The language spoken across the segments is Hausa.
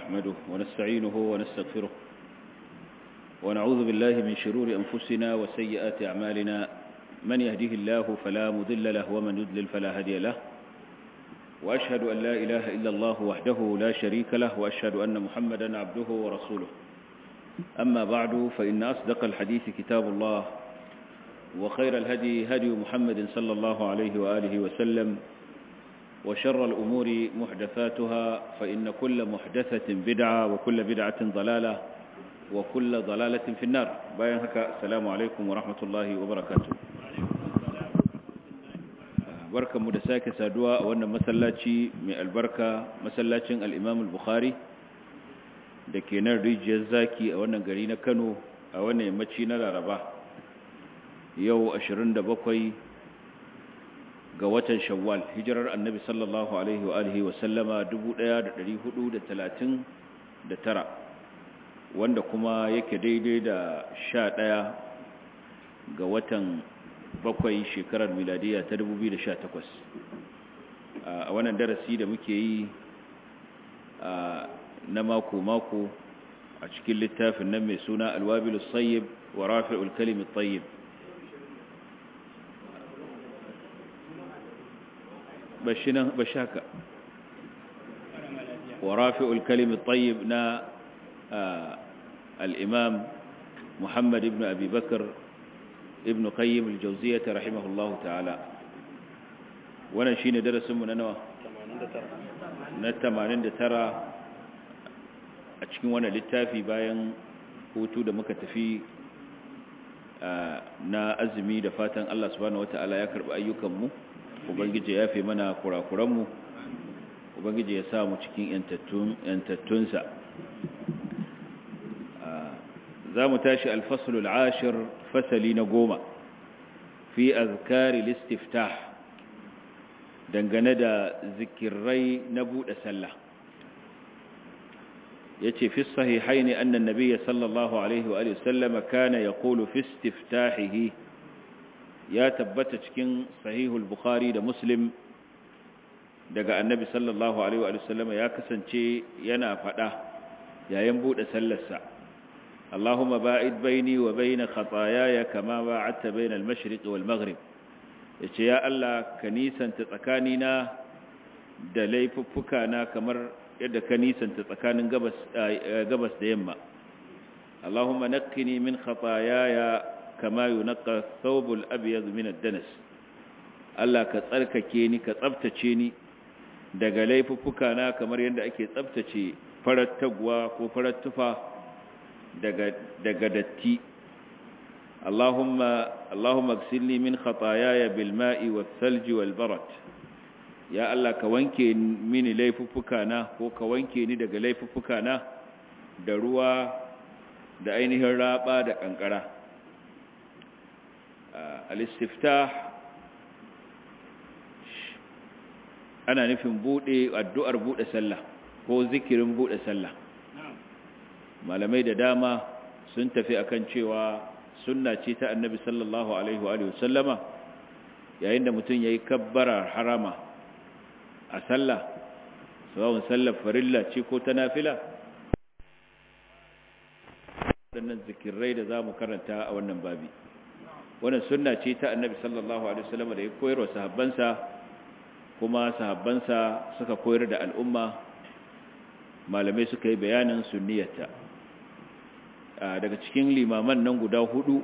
نحمده ونستعينه ونستغفره ونعوذ بالله من شرور أنفسنا وسيئات أعمالنا من يهده الله فلا مذل له ومن يذلل فلا هدي له وأشهد أن لا إله إلا الله وحده لا شريك له وأشهد أن محمدا عبده ورسوله أما بعد فإن أصدق الحديث كتاب الله وخير الهدي هدي محمد صلى الله عليه وآله وسلم وشر الأمور محدثاتها فإن كل محدثة بدعة وكل بدعة ضلالة وكل ضلالة في النار باين هكا السلام عليكم ورحمة الله وبركاته barkan mu da sake saduwa a wannan masallaci mai albarka masallacin al-Imam al-Bukhari da ke nan rijiyar zaki a wannan gari na Kano a wannan yammaci na Laraba yau 27 ga watan Shawwal hijirar Annabi sallallahu alaihi wa alihi wa sallama 1439 wanda kuma yake daidai da 11 ga watan bakwai shekarar miladiya ta 2018 a wannan darasi da muke yi na mako-mako a cikin littafin nan mai suna alwabilus sayyib wa rafi'ul kalimit tayyib bashinan bashaka wa rafi'ul kalimit tayyib na al-imam Muhammad ibn Abi Bakr ibn qayyim al-jawziyyah rahimahullahu ta'ala wannan shine darasin mu na nawa 89 na 89 a cikin wannan littafi bayan hutu da muka tafi na azumi da fatan Allah subhanahu wataala ya karbi ayyukan mu ubangije ya fi mana kurakuran mu ubangije ya sa mu cikin yantattun yantattunsa za mu tashi alfasulul ashir fasali na goma fi azkari listiftah dangane da zikirai na buɗe sallah ya ce fi sahihai ne annan nabiya sallallahu alaihi wa sallama kana ya kolo fi istiftahihi ya tabbata cikin sahihul bukhari da muslim daga annabi sallallahu alaihi wa sallama ya kasance yana faɗa yayin buɗe sallarsa اللهم باعد بيني وبين خطاياي كما باعدت بين المشرق والمغرب yace ya Allah ka nisanta tsakanina da laifuffukana kamar yadda ka nisanta tsakanin gabas gabas da yamma Allahumma naqqini min khataayaya kama yunqqa thawbul abyad min ad-danas Allah ka tsarkake ni ka tsaftace ni daga laifuffukana kamar yadda ake tsaftace farar tagwa ko farar tufa daga datti Allahumma Allahumma gsilni min khataayaya bil ma'i was salji wal barat ya Allah ka wanke mini laifuffukana ko ka wanke ni daga laifuffukana da ruwa da ainihin raba da kankara al-istiftah ana nufin bude addu'ar bude sallah ko zikirin bude sallah malamai da dama sun tafi akan cewa sunna ce ta annabi sallallahu alaihi wa sallama yayin da mutum yayi kabbara harama a sallah sawun sallar farilla ce ko ta nafila waɗannan zikirai da zamu karanta a wannan babi wannan sunna ce ta annabi sallallahu alaihi wa sallama da ya koyar wa sahabbansa kuma sahabbansa suka koyar da al'umma malamai suka yi bayanin sunniyarta daga cikin limaman nan guda hudu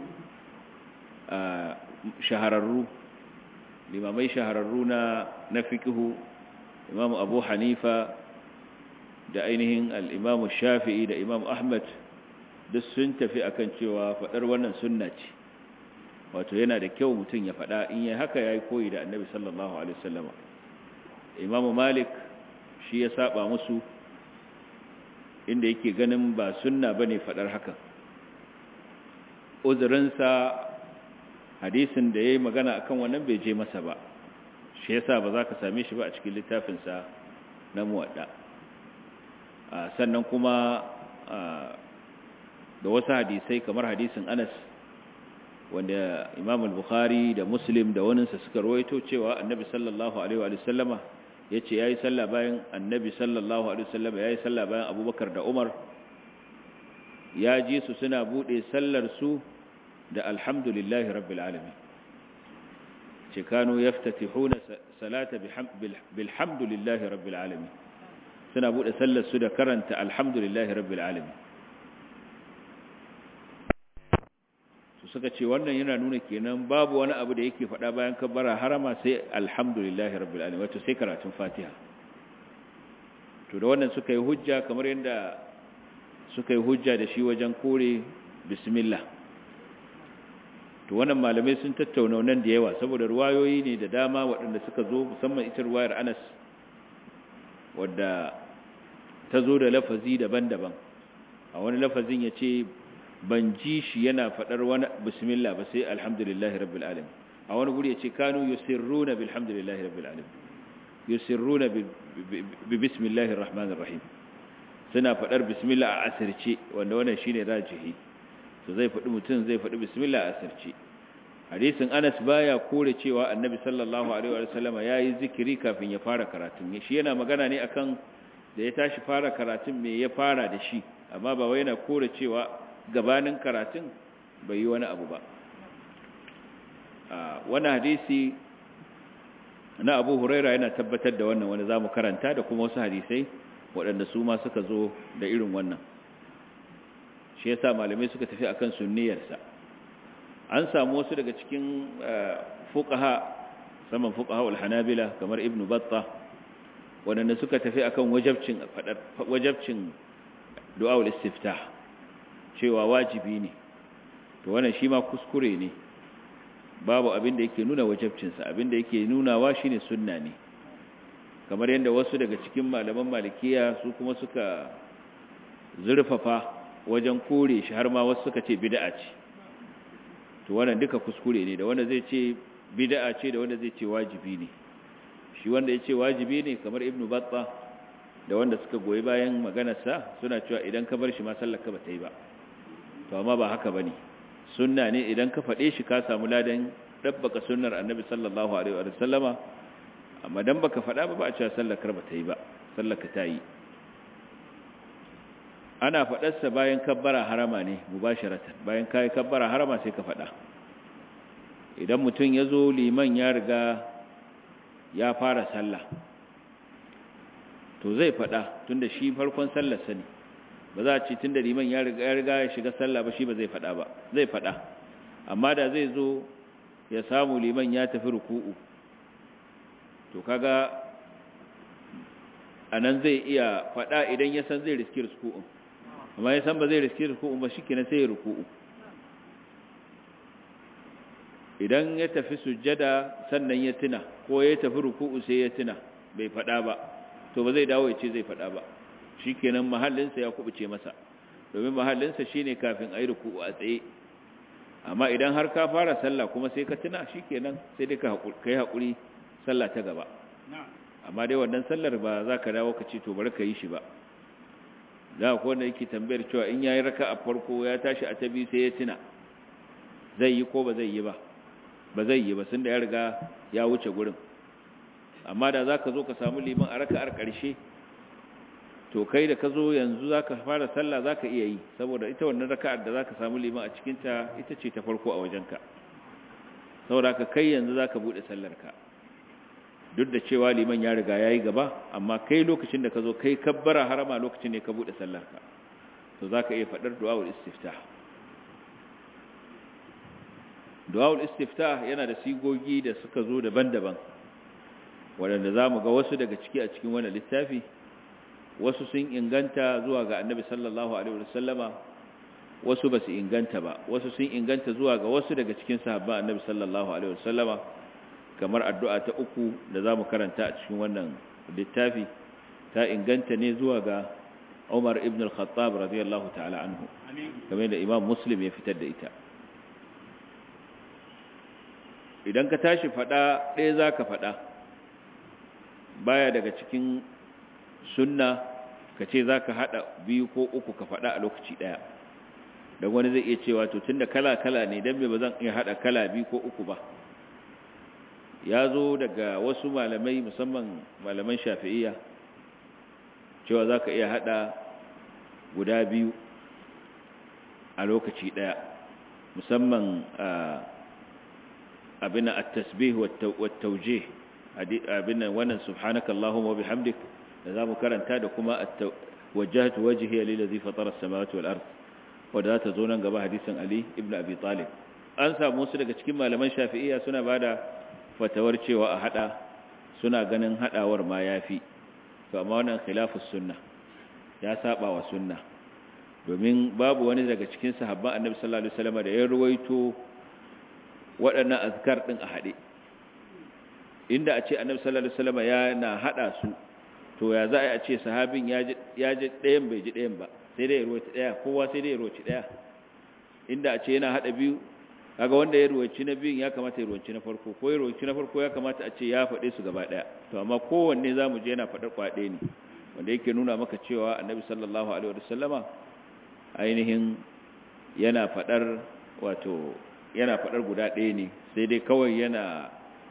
shahararru limamai shahararru na na fiqhu imam abu hanifa da ainihin al-imam shafi'i da imam ahmad duk sun tafi akan cewa fadar wannan sunna ce wato yana da kyau mutum ya fada in yayi haka yayi koyi da annabi sallallahu alaihi wasallam imam malik shi ya saba musu inda yake ganin ba sunna bane fadar haka uzurinsa hadisin da yayi magana akan wannan bai je masa ba shi yasa ba za ka same shi ba a cikin littafinsa na muwadda sannan kuma da wasu hadisai kamar hadisin Anas wanda Imam al-Bukhari da Muslim da waninsa suka rawaito cewa Annabi sallallahu alaihi wa sallama yace yayi sallah bayan annabi sallallahu alaihi wasallam yayi sallah bayan abubakar da umar ya ji su suna bude sallar su da alhamdulillahi rabbil alamin ce kanu yaftatihuna salata bilhamdulillahi rabbil alamin suna bude sallar su da karanta alhamdulillahi rabbil alamin su suka ce wannan yana nuna kenan babu wani abu da yake faɗa bayan kabbara harama sai alhamdulillahi rabbil alamin wato sai karatun fatiha to da wannan suka yi hujja kamar yadda suka yi hujja da shi wajen kore bismillah to wannan malamai sun tattauna nan da yawa saboda ruwayoyi ne da dama waɗanda suka zo musamman ita ruwayar Anas wadda ta zo da lafazi daban-daban a wani lafazin ya ce ban ji shi yana faɗar wani bismillah ba sai alhamdulillahi rabbil alamin a wani guri ya ce kanu yusirruna bilhamdulillahi rabbil alamin yusirruna bi bismillahir rahmanir rahim suna faɗar bismillah a asirce wanda wannan shine rajihi to zai faɗi mutum zai faɗi bismillah a asirce hadisin Anas baya kore cewa Annabi sallallahu alaihi wa sallama yayi zikiri kafin ya fara karatun shi yana magana ne akan da ya tashi fara karatun me ya fara da shi amma ba wai yana kore cewa gabanin karatun bai yi wani abu ba wannan hadisi na Abu Huraira yana tabbatar da wannan wanda zamu karanta da kuma wasu hadisai waɗanda su ma suka zo da irin wannan shi yasa malamai suka tafi akan sunniyarsa an samu wasu daga cikin fuqaha saman fuqaha al-hanabila kamar ibn battah wadanda suka tafi akan wajibcin fadar wajibcin du'a al-istiftah cewa wajibi ne to wannan shi ma kuskure ne babu abin da yake nuna wajibcin sa abin da yake nunawa shine sunna ne kamar yadda wasu daga cikin malaman malikiya su kuma suka zurfafa wajen kore shi har ma wasu suka ce bid'a ce to wannan duka kuskure ne da wanda zai ce bid'a ce da wanda zai ce wajibi ne shi wanda ya ce wajibi ne kamar ibnu batta da wanda suka goyi bayan maganarsa suna cewa idan ka bar shi ma sallar ka ba ta yi ba to amma ba haka bane sunna ne idan ka faɗe shi ka samu ladan dabbaka sunnar annabi sallallahu alaihi wa sallama amma dan baka faɗa ba ba a cewa sallar ka ba ta yi ba sallar ka ta yi ana faɗarsa bayan kabbara harama ne mubasharatan bayan kai kabbara harama sai ka faɗa idan mutum ya zo liman ya riga ya fara sallah to zai faɗa tunda shi farkon sallarsa ne ba za a ce tunda liman ya riga ya riga ya shiga sallah ba shi ba zai faɗa ba zai faɗa amma da zai zo ya samu liman ya tafi ruku'u to kaga anan zai iya faɗa idan ya san zai riski ruku'un amma ya san ba zai riski ruku'u ba shikenan sai ya ruku'u idan ya tafi sujjada sannan ya tuna ko ya tafi ruku'u sai ya tuna bai fada ba to ba zai dawo ya ce zai fada ba shikenan mahallinsa ya kubuce masa domin mahallinsa shine kafin ayi ruku'u a tsaye amma idan har ka fara sallah kuma sai ka tuna shikenan sai dai ka kai hakuri sallah ta gaba amma dai wannan sallar ba za ka dawo ka ce to bari ka yi shi ba za ku wanda yake tambayar cewa in yayi raka a farko ya tashi a tabi sai ya tuna zai yi ko ba zai yi ba ba zai yi ba sun da ya riga ya wuce gurin amma da za ka zo ka samu liman a raka'ar ƙarshe to kai da ka zo yanzu za ka fara sallah za ka iya yi saboda ita wannan raka'ar da za ka samu liman a cikinta ita ce ta farko a wajenka saboda ka kai yanzu za ka buɗe sallarka duk da cewa liman ya riga ya yi gaba amma kai lokacin da ka zo kai kabbara harama lokacin ne ka buɗe sallarka to za ka iya faɗar du'a'ul istiftah du'a'ul istiftah yana da sigogi da suka zo daban-daban waɗanda za mu ga wasu daga ciki a cikin wannan littafi wasu sun inganta zuwa ga annabi sallallahu alaihi wasallama wasu ba su inganta ba wasu sun inganta zuwa ga wasu daga cikin sahabban annabi sallallahu alaihi wasallama kamar addu'a ta uku da za mu karanta a cikin wannan littafi ta inganta ne zuwa ga Umar ibn al-Khattab radiyallahu ta'ala anhu kamar da Imam Muslim ya fitar da ita idan ka tashi fada ɗaya za ka fada baya daga cikin sunna ka ce za ka haɗa biyu ko uku ka fada a lokaci ɗaya don wani zai iya cewa to tun da kala-kala ne don me ba zan iya haɗa kala biyu ko uku ba ya zo daga wasu malamai musamman malaman shafi'iyya cewa za ka iya hada guda biyu a lokaci daya musamman abin at-tasbih wat-tawjih abin wannan subhanaka allahumma wa bihamdik da zamu karanta da kuma wajjahtu wajhiya lillazi fatara as-samawati wal ard wanda ta zo nan gaba hadisin ali ibn abi talib an samu su daga cikin malaman shafi'iyya suna bada fatawar cewa a hada suna ganin hadawar ma yafi to amma wannan khilafus sunna ya saba wa sunna domin babu wani daga cikin sahabban annabi sallallahu alaihi wasallam da ya ruwaito waɗannan azkar din a hade inda a ce annabi sallallahu alaihi wasallam yana hada su to ya za a ce sahabin ya ji ya ji ɗayan bai ji ɗayan ba sai dai ya ruwaci ɗaya kowa sai dai ya ruwaci ɗaya inda a ce yana hada biyu kaga wanda ya ruwaci na biyun ya kamata ya ruwaci na farko ko ya ruwaci na farko ya kamata a ce ya faɗe su gaba ɗaya to amma kowanne zamu je yana faɗar kwaɗe ne wanda yake nuna maka cewa annabi sallallahu alaihi wasallama ainihin yana fadar wato yana fadar guda ɗaya ne sai dai kawai yana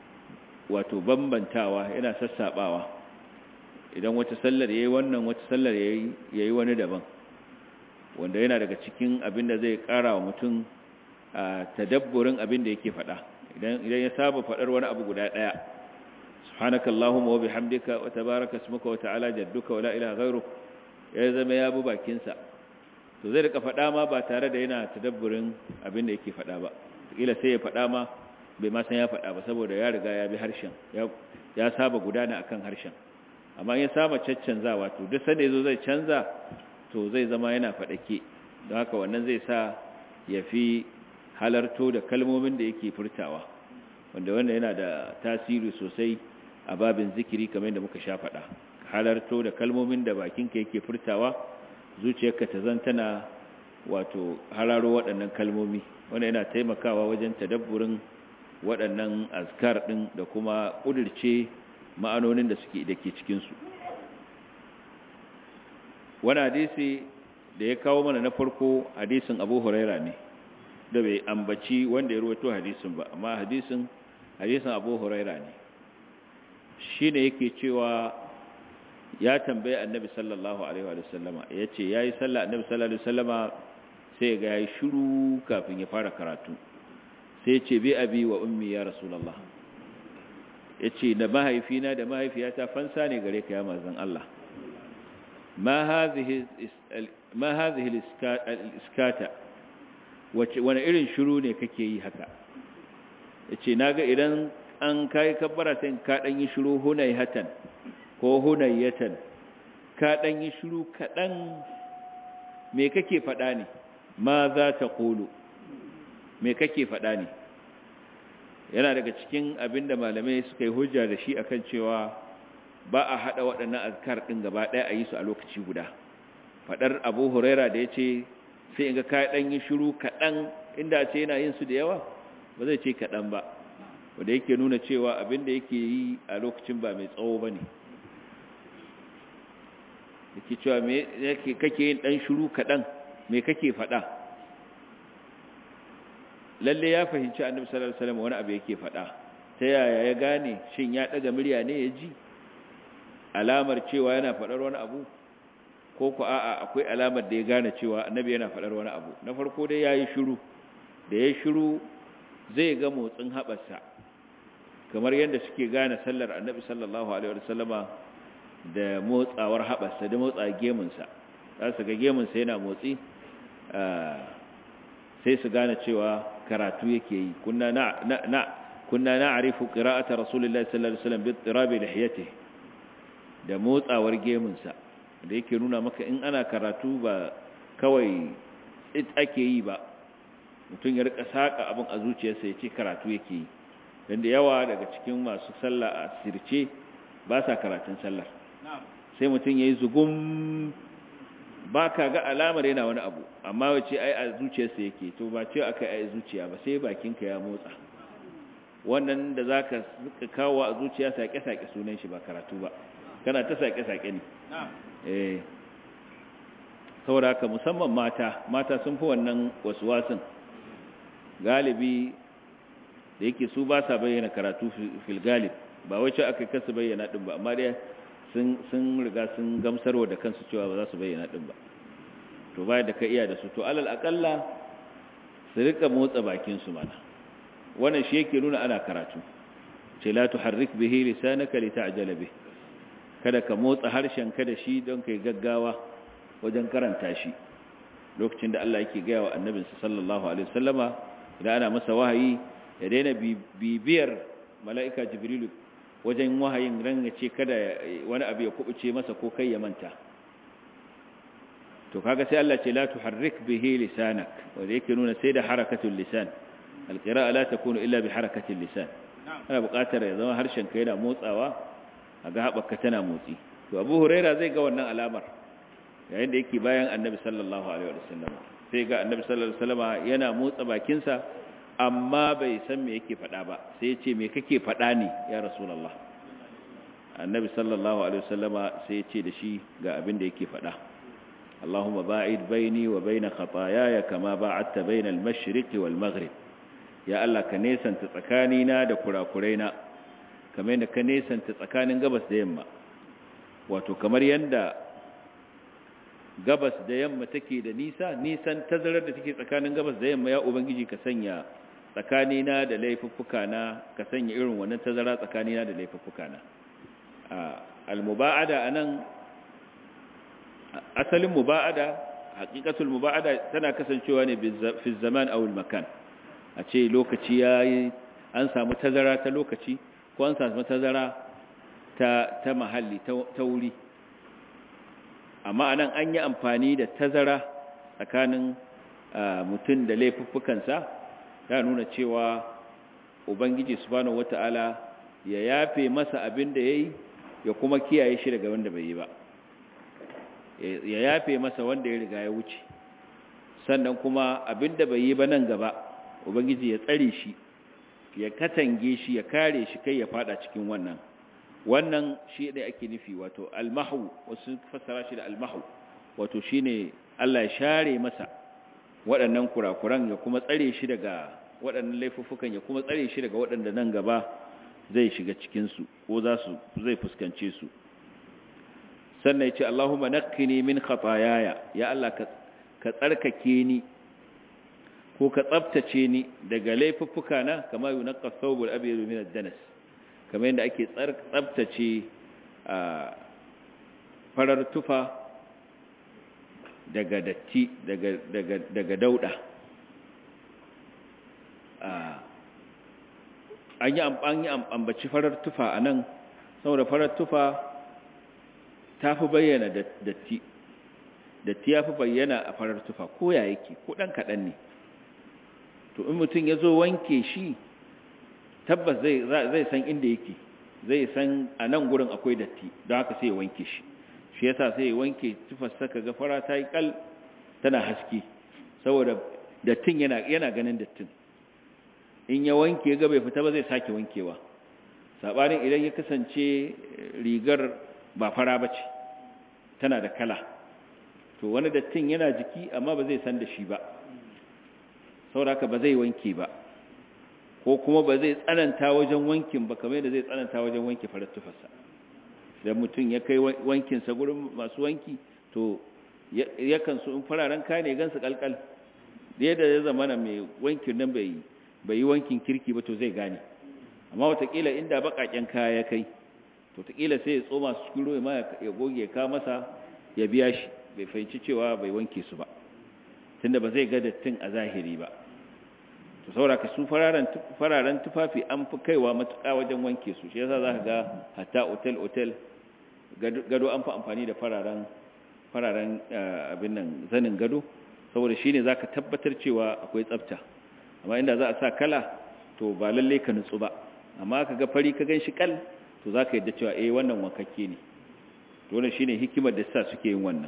wato bambantawa yana sassabawa idan wata sallar yayi wannan wata sallar yayi yayi wani daban wanda yana daga cikin abin da zai ƙara wa mutum tadabburin abin da yake fada idan idan ya saba fadar wani abu guda ɗaya subhanaka allahumma wa bihamdika wa tabaraka ismuka wa ta'ala jadduka wa la ilaha ghayruk ya zama ya bu bakin sa to zai rika fada ma ba tare da yana tadabburin abin da yake fada ba kila sai ya fada ma bai ma san ya fada ba saboda ya riga ya bi harshen ya ya saba gudana akan harshen amma ya saba caccanzawa to duk sanda yazo zai canza to zai zama yana fadake don haka wannan zai sa ya fi halarto da kalmomin da yake furtawa wanda wanda yana da tasiri sosai a babin zikiri kamar yadda muka sha faɗa halarto da kalmomin da bakinka yake furtawa zuciyarka ta zantana wato hararo waɗannan kalmomi wanda yana taimakawa wajen tadabburin waɗannan azkar ɗin da kuma ƙudurce ma'anonin da suke da ke cikinsu wani hadisi da ya kawo mana na farko hadisin abu huraira ne da bai ambaci wanda ya ruwato hadisin ba amma hadisin hadisin abu huraira ne shi ne yake cewa ya tambaye annabi sallallahu alaihi wa sallama ya ce ya yi sallah annabi sallallahu alaihi wa sallama sai ga ya yi shuru kafin ya fara karatu sai ce bi abi wa ummi ya rasulallah ya ce da mahaifina da mahaifiyata fansa ne gare ka ya mazan Allah ma hazihi iskata wani irin shuru ne kake yi haka ya ce na ga idan an kayi kabbara sai ka ɗan yi shuru hunaihatan ko hunayyatan ka ɗan yi shuru kaɗan me kake faɗa ne ma za ta ƙulu me kake faɗa ne yana daga cikin abin da malamai suka yi hujja da shi akan cewa ba a haɗa waɗannan azkar ɗin gaba ɗaya a yi su a lokaci guda faɗar abu huraira da ya ce sai in ga ka ɗan yi shuru kaɗan inda ce yana yin su da yawa ba zai ce kaɗan ba wanda yake nuna cewa abin da yake yi a lokacin ba mai tsawo ba ne yake cewa me kake yin ɗan shuru kaɗan me kake faɗa lalle ya fahimci annabi sallallahu alaihi wasallam wani abu yake faɗa ta yaya ya gane shin ya ɗaga murya ne ya ji alamar cewa yana faɗar wani abu ko ku a'a akwai alamar da ya gane cewa annabi yana faɗar wani abu na farko dai yayi shiru da ya shiru zai ga motsin haɓarsa kamar yadda suke gane sallar annabi sallallahu alaihi wasallama da motsawar haɓarsa da motsa gemunsa za su ga gemunsa yana motsi sai su gane cewa karatu yake yi kunna na na kunna na'rifu qira'ata rasulillahi sallallahu alaihi wasallam bi tirabi lihiyatihi da motsawar gemunsa da yake nuna maka in ana karatu ba kawai it ake yi ba mutum ya rika saka abin a zuciyarsa ya ce karatu yake yi don da yawa daga cikin masu sallah a sirce ba sa karatun sallar sai mutum ya yi zugun ba ka ga alamar yana wani abu amma wace ai a zuciyarsa yake to ba ce aka yi zuciya ba sai bakinka ya motsa wannan da za ka kawo a zuciya sake-sake sunan shi ba karatu ba kana ta sake-sake ne eh saboda haka musamman mata mata sun fi wannan wasu wasun galibi da yake su ba sa bayyana karatu fil galib ba wai cewa aka kasa bayyana din ba amma dai sun sun riga sun gamsarwa da kansu cewa ba za su bayyana din ba to bayan da ka iya da su to alal akalla su rika motsa bakin su mana wannan shi yake nuna ana karatu ce la tuharrik bihi lisanaka lita'jala bih kada ka motsa harshen ka da shi don kai gaggawa wajen karanta shi lokacin da Allah yake gaya wa annabinsa sallallahu alaihi wasallama idan ana masa wahayi ya daina bibiyar mala'ika jibrilu wajen wahayin ran ya ce kada wani abu ya kubuce masa ko kai ya manta to kaga sai Allah ce la tuharrik bihi lisanak wanda yake nuna sai da harakatul lisan alqira'a la takunu illa bi harakatil lisan ana buƙatar ya zama harshen ka yana motsawa a ga haɓaka tana motsi to abu huraira zai ga wannan alamar yayin da yake bayan annabi sallallahu alaihi wasallam sai ga annabi sallallahu alaihi wasallam yana motsa bakinsa amma bai san me yake faɗa ba sai ya ce me kake faɗa ne ya rasulullah annabi sallallahu alaihi wasallama sai ya ce da shi ga abin da yake faɗa اللهم باعد بيني وبين خطاياي كما باعدت بين المشرق والمغرب يا الله كنيسان تسكانينا da kurakuraina kamar yadda ka nesanta tsakanin gabas da yamma wato kamar yadda gabas da yamma take da nisa nisan tazarar da take tsakanin gabas da yamma ya ubangiji ka sanya tsakanina da laifuffuka ka sanya irin wannan tazara tsakanina da laifuffuka na al-muba'ada anan asalin muba'ada haqiqatul muba'ada tana kasancewa ne fi zaman aw al-makan a ce lokaci yayi an samu tazara ta lokaci ko an samu tazara ta ta mahalli ta wuri amma anan an yi amfani da tazara tsakanin mutum da laifuffukansa ta nuna cewa ubangiji subhanahu wata'ala ya yafe masa abin da yayi ya kuma kiyaye shi daga wanda bai yi ba ya yafe masa wanda ya riga ya wuce sannan kuma abin da bai yi ba nan gaba ubangiji ya tsare shi ya katange shi ya kare shi kai ya fada cikin wannan wannan shi ne ake nufi wato almahu wasu fassara shi da almahu wato shine Allah ya share masa waɗannan kurakuran ya kuma tsare shi daga waɗannan laifuffukan ya kuma tsare shi daga waɗanda nan gaba zai shiga cikin su ko za su zai fuskance su sannan ya ce Allahumma naqqini min khataayaya ya Allah ka ka tsarkake ni ko ka tsabtace ni daga laifuffuka na kama yunqqa thawbul abyad min ad-danas kamar yadda ake tsabtace a farar tufa daga datti daga daga daga dauda an yi an yi ambaci farar tufa anan saboda farar tufa ta fi bayyana datti datti ya fi bayyana a farar tufa ko ya yake ko dan kaɗan ne to in mutum ya zo wanke shi tabbas zai san inda yake zai san a nan gurin akwai datti don haka sai ya wanke shi shi yasa sai ya wanke tufar saka ga fara ta yi kal tana haske saboda dattin yana yana ganin dattin in ya wanke ga bai fita ba zai sake wankewa sabanin idan ya kasance rigar ba fara bace tana da kala to wani dattin yana jiki amma ba zai san da shi ba saboda haka ba zai wanke ba ko kuma ba zai tsananta wajen wankin ba kamar yadda zai tsananta wajen wanke farar tufarsa idan mutum ya kai wankinsa gurin masu wanki to yakan su in fararen kaya ne gansu kalkal da yadda ya zama na mai wankin nan bai yi wankin kirki ba to zai gane amma watakila inda bakaken kaya ya kai to watakila sai ya tsoma su cikin ruwa ya goge ka masa ya biya shi bai fahimci cewa bai wanke su ba tunda ba zai ga dattin a zahiri ba to saboda ka su fararen tufafi an fi kaiwa matuƙa wajen wanke su shi yasa za ka ga hatta otel otel gado an fi amfani da fararen fararen abin nan zanin gado saboda shine za ka tabbatar cewa akwai tsafta amma inda za a sa kala to ba lalle ka nutsu ba amma ka ga fari ka gan shi kal to za ka yadda cewa eh wannan wankakke ne to wannan shine hikimar da sa suke yin wannan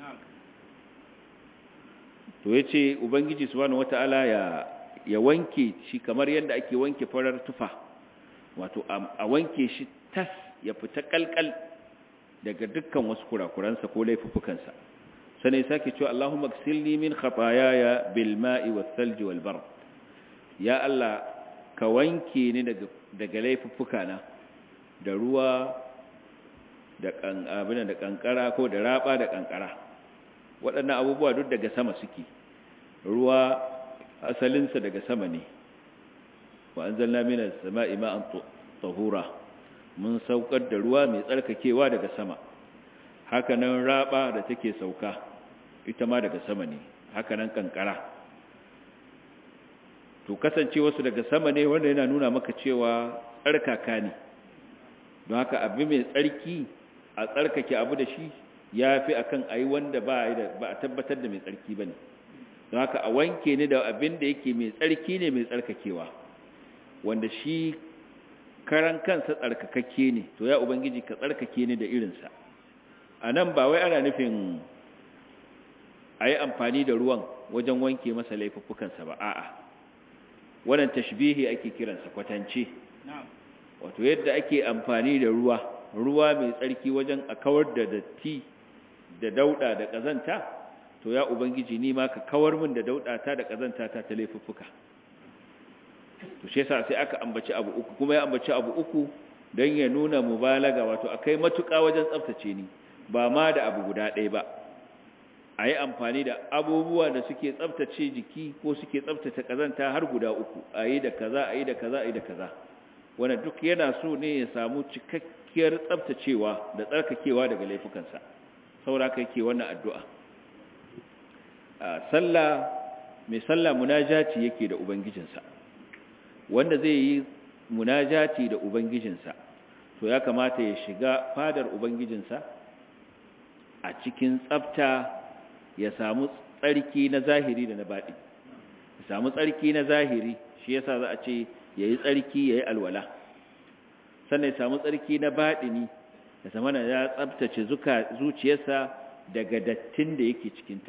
to yace ubangiji subhanahu wataala ya ya wanke shi kamar yadda ake wanke farar tufa wato a wanke shi tas ya fita kalkal daga dukkan wasu kurakuransa ko laifukansa sanai sake cewa Allahumma gsilni min khataayaya bil ma'i was salji wal bard ya Allah ka wanke ni daga daga laifuffuka na da ruwa da kan abin da kankara ko da raba da kankara waɗannan abubuwa duk daga sama suke ruwa asalinsa daga sama ne wa anzalna minas sama'i ma'an tahura mun saukar da ruwa mai tsarkakewa daga sama hakanan raba da take sauka ita ma daga sama ne hakanan kankara to kasance wasu daga sama ne wanda yana nuna maka cewa tsarkaka ne don haka abu mai tsarki a tsarkake abu da shi ya fi akan a yi wanda ba a tabbatar da mai tsarki ba ne don haka a wanke ni da abin da yake mai tsarki ne mai tsarkakewa wanda shi karan kansa tsarkakakke ne to ya ubangiji ka tsarkake ni da irinsa a nan ba wai ana nufin a yi amfani da ruwan wajen wanke masa laifuffukansa ba a'a wannan tashbihi ake kiransa kwatance wato yadda ake amfani da ruwa ruwa mai tsarki wajen a kawar da datti da dauda da kazanta to ya ubangiji ni ma ka kawar min da dauda ta da kazanta ta ta laifuffuka to shi yasa sai aka ambaci abu uku kuma ya ambaci abu uku don ya nuna mubalaga wato akai matuƙa wajen tsaftace ni ba ma da abu guda ɗaya ba a yi amfani da abubuwa da suke tsaftace jiki ko suke tsaftace kazanta har guda uku a yi da kaza a yi da kaza a yi da kaza wanda duk yana so ne ya samu cikakkiyar tsaftacewa da tsarkakewa daga laifukansa saura kai ke wannan addu'a sallah mai sallah munajati yake da ubangijinsa wanda zai yi munajati da ubangijinsa to ya kamata ya shiga fadar ubangijinsa a cikin tsafta ya samu tsarki na zahiri da na baɗi ya samu tsarki na zahiri shi yasa za a ce ya yi tsarki ya yi alwala sannan ya samu tsarki na baɗini ya zama na ya tsabtace zuciyarsa daga dattin da yake cikinta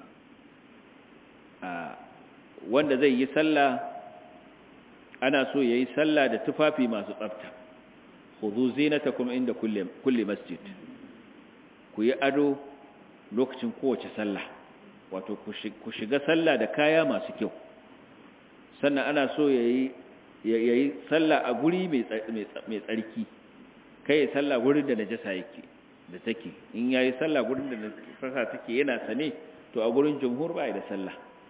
wanda zai yi sallah ana so ya yi sallah da tufafi masu tsabta huzu zinatakum inda kulle masjid ku yi ado lokacin kowace sallah wato ku shiga sallah da kaya masu kyau sannan ana so ya yi sallah a guri mai tsarki kai ya sallah gurin da najasa yake da take in ya yi sallah gurin da najasa take yana sane to a gurin jumhur ba da sallah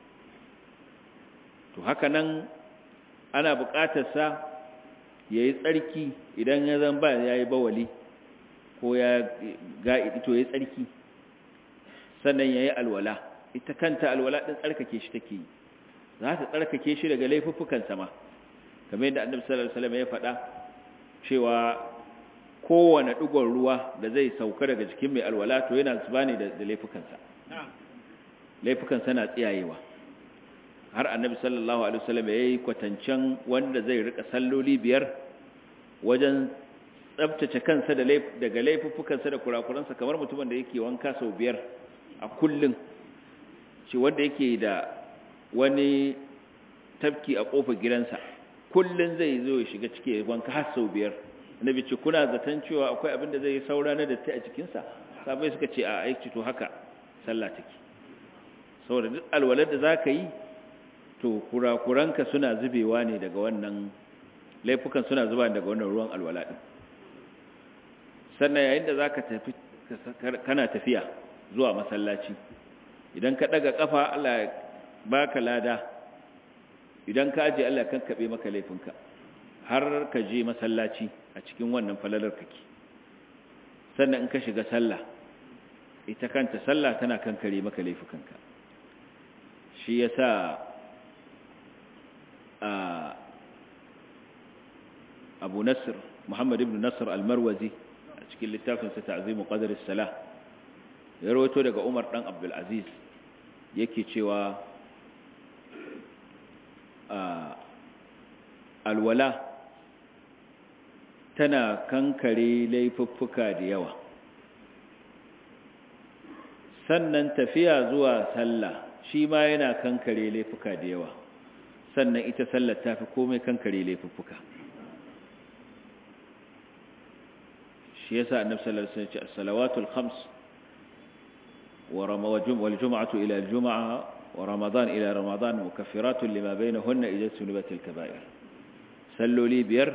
to haka nan ana buƙatarsa ya yi tsarki idan ya zan ba ya yi bawali ko ya ga'idi to ya yi tsarki sannan ya yi alwala ita kanta alwala ɗin tsarkake shi take yi za ta tsarkake shi daga laifuffukan sama kamar yadda annabi sallallahu alaihi wasallam ya faɗa cewa kowane ɗigon ruwa da zai sauka daga jikin mai alwala to yana zuba ne da laifukansa laifukansa na tsiyayewa har annabi sallallahu alaihi wasallam ya yi kwatancen wanda zai rika salloli biyar wajen tsabtace kansa daga laifuffukansa da kurakuransa kamar mutumin da yake wanka sau biyar a kullum shi wanda yake da wani tafki a kofar gidansa kullum zai zo ya shiga cike wanka har sau biyar annabi ce kuna zaton cewa akwai abin da zai yi saura na datti a cikinsa sabai suka ce a aiki to haka sallah take saboda duk alwalar da zaka yi to kurakuranka suna zubewa ne daga wannan laifukan suna zuba daga wannan ruwan alwala din sannan yayin da zaka tafi kana tafiya zuwa masallaci idan ka daga kafa Allah ya baka lada idan ka aje Allah kan kabe maka laifinka har ka je masallaci a cikin wannan falalar kake sannan in ka shiga sallah ita kanta sallah tana kankare maka laifukanka shi yasa abu nasir muhammad ibn nasir al-marwazi a cikin littafinsa ta'zimu qadar as-salah ya rawaito daga umar dan abdul aziz yake cewa alwala tana kankare laifuffuka da yawa sannan tafiya zuwa sallah shi ma yana kankare laifuka da yawa sannan ita sallar ta fi komai kankare laifuffuka shi yasa annabi sallallahu alaihi wasallam ya ce as-salawatul khams wa ramawajum wal jum'atu ila al-jum'a wa ramadan ila ramadan mukaffiratun lima bainahunna idza sunibat al-kaba'ir salloli biyar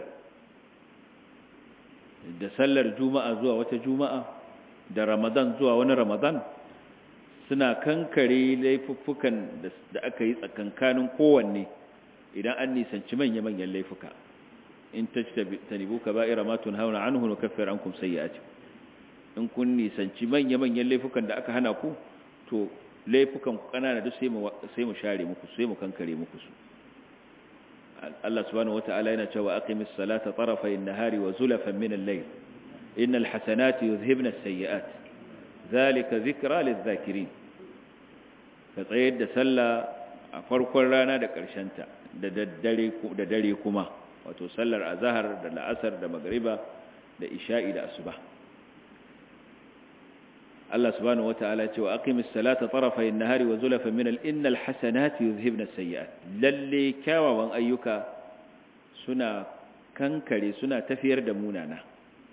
da sallar juma'a zuwa wata juma'a da ramadan zuwa wani ramadan suna kankare laifuffukan da aka yi tsakankanin kowanne idan an nisanci manya-manyan laifuka in tajtanibu kaba'ira ma tunhauna anhu nukaffir ankum sayyi'atikum in kun nisanci manya-manyan laifukan da aka hana ku to laifukan ku kanana duk sai mu sai mu share muku sai mu kankare muku su Allah subhanahu wata'ala yana cewa aqimis salata tarafay an-nahari wa zulafan min al-layl innal hasanati yuzhibna as-sayyi'at dhalika dhikra lidh-dhakirin ka tsayar da sallah a farkon rana da ƙarshen ta da daddare da dare kuma wato sallar azhar da la'asar da magriba da isha'i da asuba Allah subhanahu wata'ala ce wa aqimis salata tarafay an-nahari wa zulafan min al-innal hasanati yuzhibna as-sayyi'at lalle kyawawan ayyuka suna kankare suna tafiyar da munana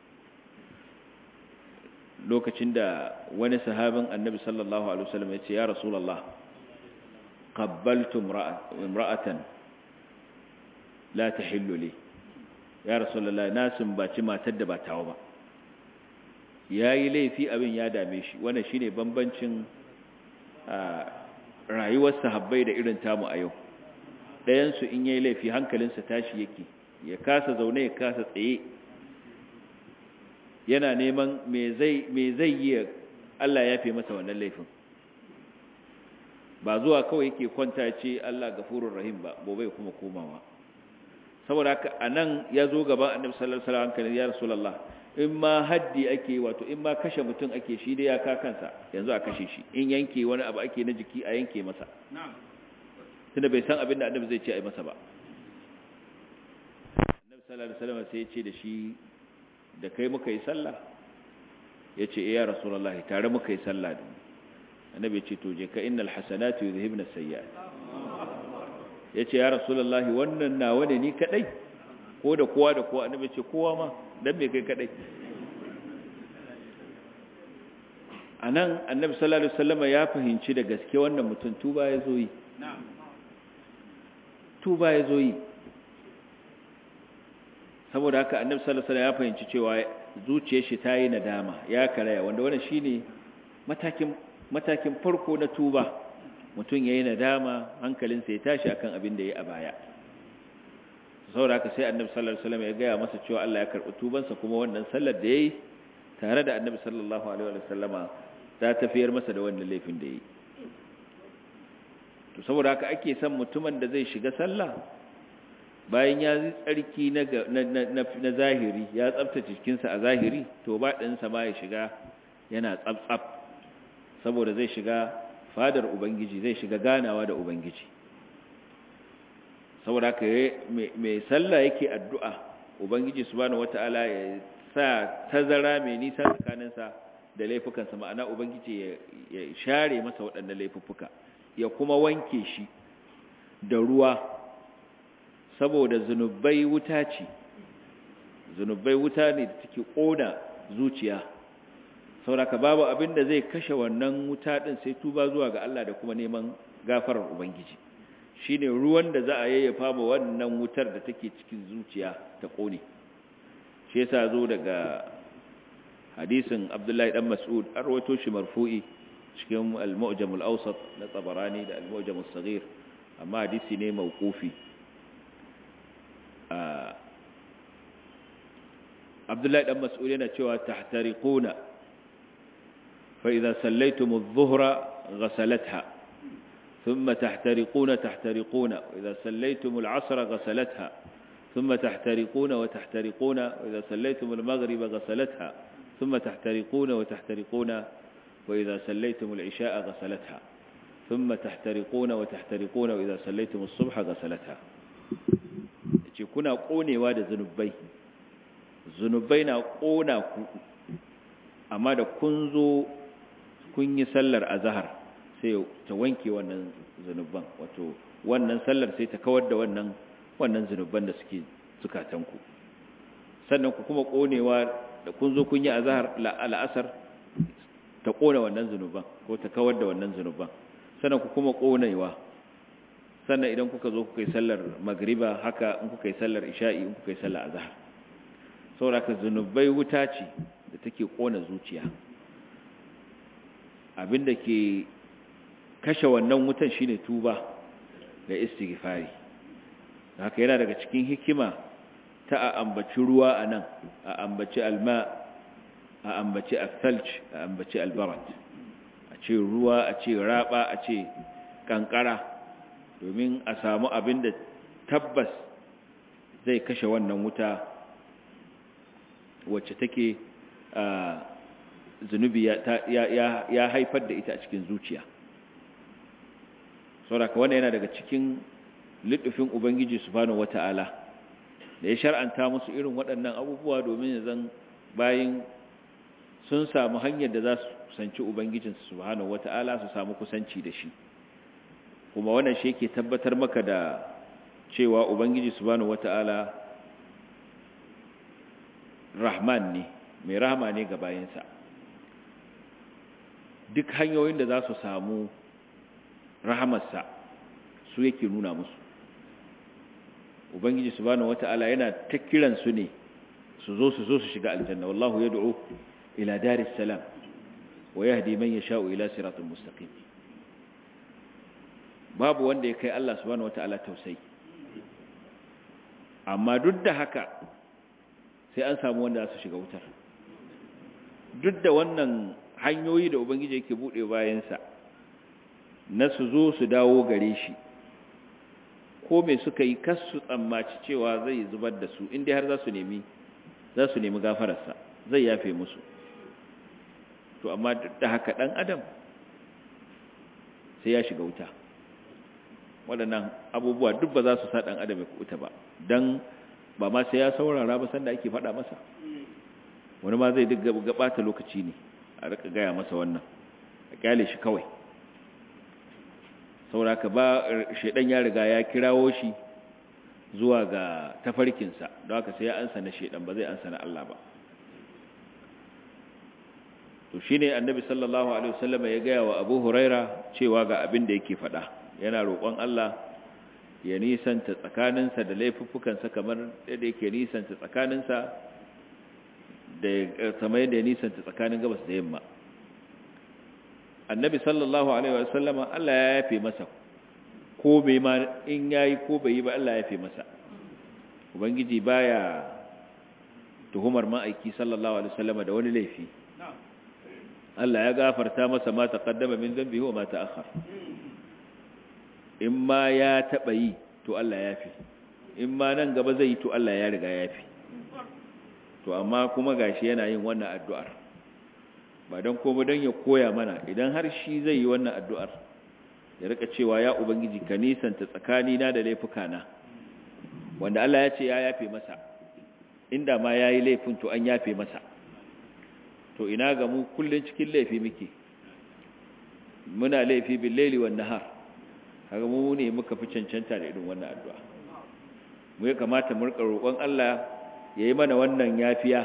lokacin da wani sahabin annabi sallallahu alaihi wasallam ya ce ya rasulullah qabbaltu imra'atan la tahillu li ya rasulullah na sumbaci matar da ba tawa ba yayi laifi abin ya dame shi wannan shine bambancin rayuwar sahabbai da irin tamu a yau ɗayan su in yayi laifi hankalinsa tashi yake ya kasa zaune ya kasa tsaye yana neman me zai me zai yi Allah ya fi masa wannan laifin ba zuwa kawai yake kwanta ce Allah gafurur rahim ba gobe kuma komawa saboda haka anan ya zo gaban annabi sallallahu alaihi wasallam kan ya rasulullah in ma haddi ake wato in ma kashe mutum ake shi da ya ka kansa yanzu a kashe shi in yanke wani abu ake na jiki a yanke masa tunda bai san abin da annabi zai ce a yi masa ba annabi sallallahu alaihi wasallam sai ya ce da shi da kai muka yi sallah ya ce ya rasulullahi tare muka yi sallah da annabi ce to je ka innal hasanatu yuzhibna sayyi'at ya ce ya rasulullahi wannan nawa ne ni kadai ko da kowa da kowa annabi ce kowa ma dan me kai kadai anan annabi sallallahu alaihi wasallam ya fahimci da gaske wannan mutum tuba ya zo yi tuba ya zo yi saboda haka annabi sallallahu alaihi wasallam ya fahimci cewa zuciyar shi ta yi nadama ya karaya wanda wannan shine matakin matakin farko na tuba mutum yayi nadama hankalinsa ya tashi akan abin da yayi a baya saboda haka sai annabi sallallahu alaihi wasallam ya gaya masa cewa Allah ya karbi tubansa kuma wannan sallar da yayi tare da annabi sallallahu alaihi wasallama ta tafiyar masa da wannan laifin da yayi to saboda haka ake son mutumin da zai shiga sallah bayan ya yi tsarki na zahiri ya tsabtace jikinsa a zahiri to ba ɗinsa ma ya shiga yana tsabtsab saboda zai shiga fadar ubangiji zai shiga ganawa da ubangiji saboda haka mai sallah yake addu'a ubangiji subhanahu wata'ala ya sa tazara mai nisa tsakaninsa da laifukansa ma'ana ubangiji ya share masa waɗannan laifuffuka ya kuma wanke shi da ruwa saboda zunubai wuta ce zunubai wuta ne da take ƙona zuciya sauraka babu abin da zai kashe wannan wuta ɗin sai tuba zuwa ga Allah da kuma neman gafarar ubangiji shine ruwan da za a yayyafa ma wannan wutar da take cikin zuciya ta ƙone shi yasa zo daga hadisin Abdullahi dan Mas'ud an rawaito shi marfu'i cikin al-Mu'jam al-Awsat na Tabarani da al-Mu'jam as-Saghir amma hadisi ne mauqufi Abdullahi dan Mas'ud yana cewa tahtariquna fa idza sallaytum adh-dhuhra ghasalatha thumma tahtariquna tahtariquna wa idza sallaytum al-'asra ghasalatha thumma tahtariquna wa tahtariquna wa idza sallaytum al-maghriba ghasalatha thumma tahtariquna wa tahtariquna wa idza sallaytum al-'isha'a ghasalatha thumma tahtariquna wa tahtariquna wa idza sallaytum as-subha ghasalatha ce kuna konewa da zunubai zunubai na kona ku amma da kun zo kun yi sallar azhar sai ta wanke wannan zunuban wato wannan sallar sai ta kawar da wannan wannan zunuban da suke zukatanku sannan ku kuma konewa da kun zo kun yi azhar al'asar ta kona wannan zunuban ko ta kawar da wannan zunuban sannan ku kuma konewa sannan idan kuka zo kuka yi sallar magriba haka in kuka yi sallar isha'i in kuka yi sallar azhar saboda ka zunubai wuta ce da take kona zuciya abinda ke kashe wannan wutan shine tuba da istighfari haka yana daga cikin hikima ta a ambaci ruwa a nan a ambaci alma a ambaci asalj a ambaci albarat a ce ruwa a ce raba a ce kankara domin a samu abin da tabbas zai kashe wannan wuta wacce take zunubi ya haifar da ita a cikin zuciya sauraka wannan yana daga cikin littafin ubangiji subhanahu wata'ala da ya shar'anta musu irin waɗannan abubuwa domin ya zan bayin sun samu hanyar da za su kusanci ubangijinsu subhanahu wata'ala su samu kusanci da shi kuma wannan shi yake tabbatar maka da cewa ubangiji subhanahu wata'ala rahman ne mai rahama ne ga bayansa duk hanyoyin da za su samu rahamarsa su yake nuna musu ubangiji subhanahu wata'ala yana ta kiran su ne su zo su zo su shiga aljanna wallahu yad'u ila daris salam wa yahdi man yasha'u ila siratal mustaqim babu wanda ya kai Allah subhanahu wata'ala tausayi amma duk da haka sai an samu wanda za su shiga wutar duk da wannan hanyoyi da ubangiji yake bude bayansa na su zo su dawo gare shi ko me suka yi kasu tsammaci cewa zai zubar da su inda har za su nemi za su nemi gafararsa zai yafe musu to amma duk da haka dan adam sai ya shiga wuta waɗannan abubuwa duk ba za su sa dan adam ya kuta ba dan ba ma sai ya saurara ba sanda ake faɗa masa wani ma zai duk gabata lokaci ne a rika gaya masa wannan a kyale shi kawai sauraka ba shaidan ya riga ya kirawo shi zuwa ga tafarkinsa don haka sai ya ansa na shaidan ba zai ansa na Allah ba to shine annabi sallallahu alaihi wasallam ya gaya wa Abu Huraira cewa ga abin da yake faɗa yana roƙon Allah ya nisanta tsakaninsa da laifuffukansa kamar yadda yake nisanta tsakaninsa da kamar yadda ya nisanta tsakanin gabas da yamma annabi sallallahu alaihi wasallama Allah ya yafe masa ko bai ma in yayi ko bai yi ba Allah ya yafe masa ubangiji baya tuhumar ma'aiki sallallahu alaihi wasallama da wani laifi Allah ya gafarta masa ma taqaddama min dhanbihi wa ma ta'akhkhar in ma ya taba yi to Allah ya yafe in ma nan gaba zai yi to Allah ya riga ya yafe to amma kuma gashi yana yin wannan addu'ar ba don komai don ya koya mana idan har shi zai yi wannan addu'ar ya rika cewa ya ubangiji ka nisanta tsakanina da laifukana wanda Allah ya ce ya yafe masa inda ma ya yi laifin to an yafe masa to ina ga mu kullum cikin laifi muke muna laifi bin laili wa nahar kaga mu ne muka fi cancanta da irin wannan addu'a mu ya kamata mu rika roƙon Allah ya yi mana wannan yafiya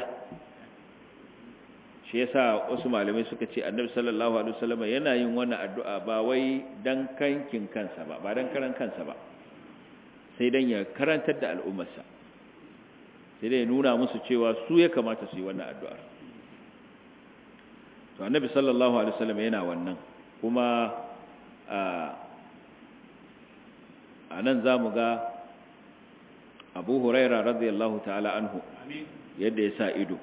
shi yasa wasu malamai suka ce annabi sallallahu alaihi wasallam yana yin wannan addu'a ba wai dan kankin kansa ba ba dan karan kansa ba sai dan ya karantar da al'ummarsa sai dai ya nuna musu cewa su ya kamata su yi wannan addu'ar to annabi sallallahu alaihi wasallam yana wannan kuma a a nan zamu ga Abu Huraira radiyallahu ta'ala anhu yadda ya sa ido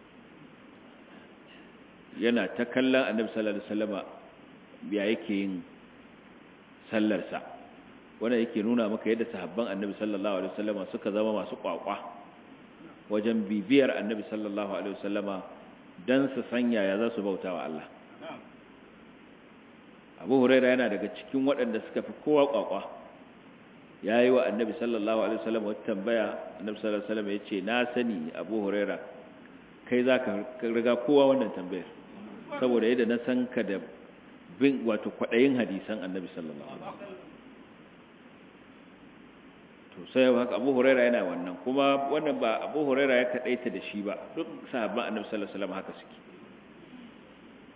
yana ta kallon annabi sallallahu alaihi wasallama ya yake yin sallarsa wanda yake nuna maka yadda sahabban annabi sallallahu alaihi wasallama suka zama masu kwakwa wajen bibiyar annabi sallallahu alaihi wasallama dan su sanya ya za su bauta wa Allah Abu Huraira yana daga cikin waɗanda suka fi kowa kwakwa yayi wa annabi sallallahu alaihi wasallama wata tambaya annabi sallallahu alaihi wasallama yace na sani Abu Huraira kai zaka riga kowa wannan tambayar saboda yadda na san ka da bin wato kwaɗayin hadisan annabi sallallahu alaihi wasallam to sai haka Abu Huraira yana wannan kuma wannan ba Abu Huraira ya kadaita da shi ba duk sahabban annabi sallallahu alaihi wasallam haka suke